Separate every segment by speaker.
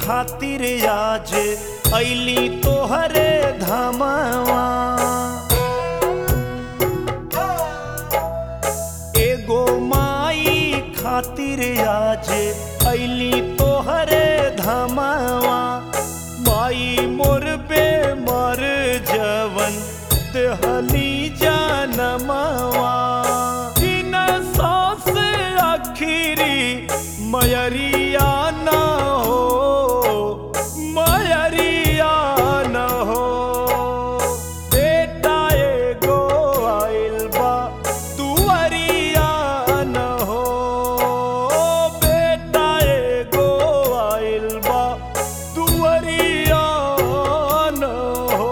Speaker 1: खातिर आज ऐली तोहरे धामवा एगो माई खातिर आज ऐली तोहरे धामवा माई मोर पे मर जवन देहली जनमवा बिन सांस आखिरी मयरिया न हो मयरिया न हो बेटा एगो आइल बा तुअरिया न हो बेटा एगो आइल बा तुअरिया न हो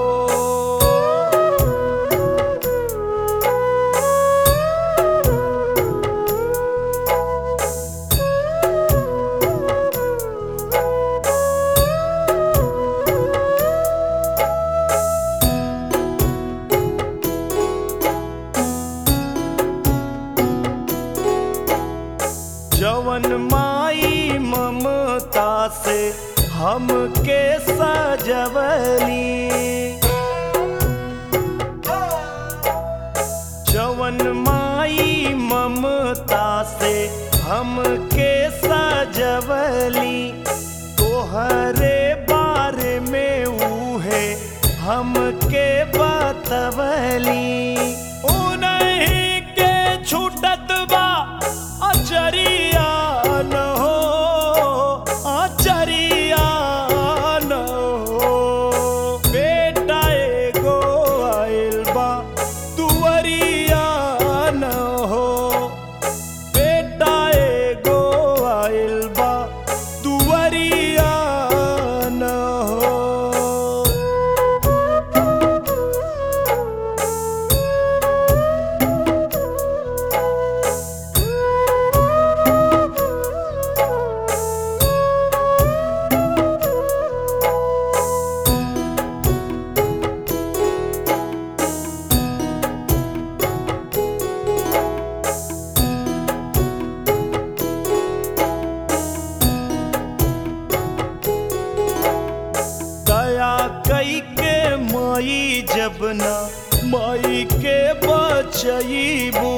Speaker 1: जवन माई ममता से हमके सजवली जवन माई ममता से हमके सजवली तोहरे बारे में उहे हमके बतवली उन्हीं के छूटत बा अचरिया न हो अचरिया न हो बेटा एगो आइल बा तुअरिया न हो बेटा एगो आइल बा तुअरिया न हो दया कई के माई जब ना माई के बचईबू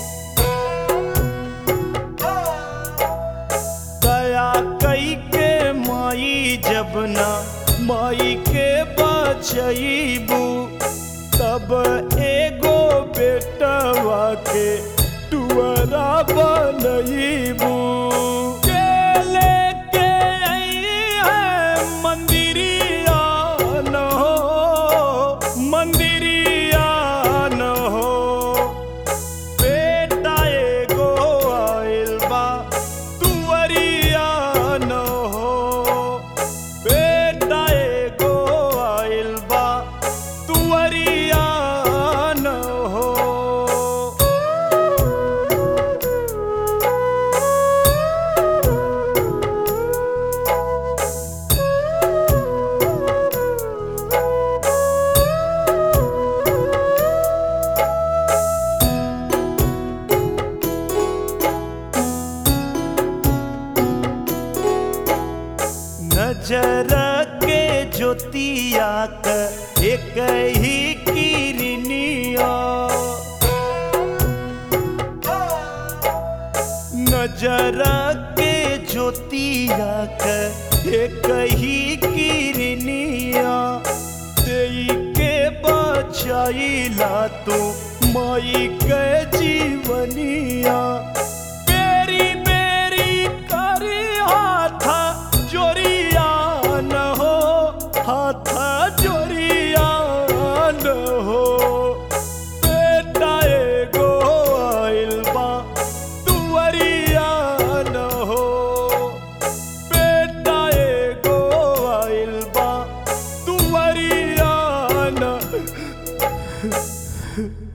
Speaker 1: दया कई के माई जब ना माई के बचईबू तब एगो बेटवा के टुअरा बनईबू के लेके आई है मंदिरिया न हो मंदिरिया न हो बेटा एगो आइल बा तुअरिया न हो बेटा एगो आइल बा तुअरिया न हो नजर के ज्योतिया क एक ही किरनिया नजर के ज्योतिया क एक ही किरनिया देई के बचाइला तू माई के जीवनिया बेरी बेरी करी हाथ जोरिया न हो हाथ जोरिया न हो बेटा एगो आइल बा तुअरिया न हो बेटा एगो आइल बा तुअरिया न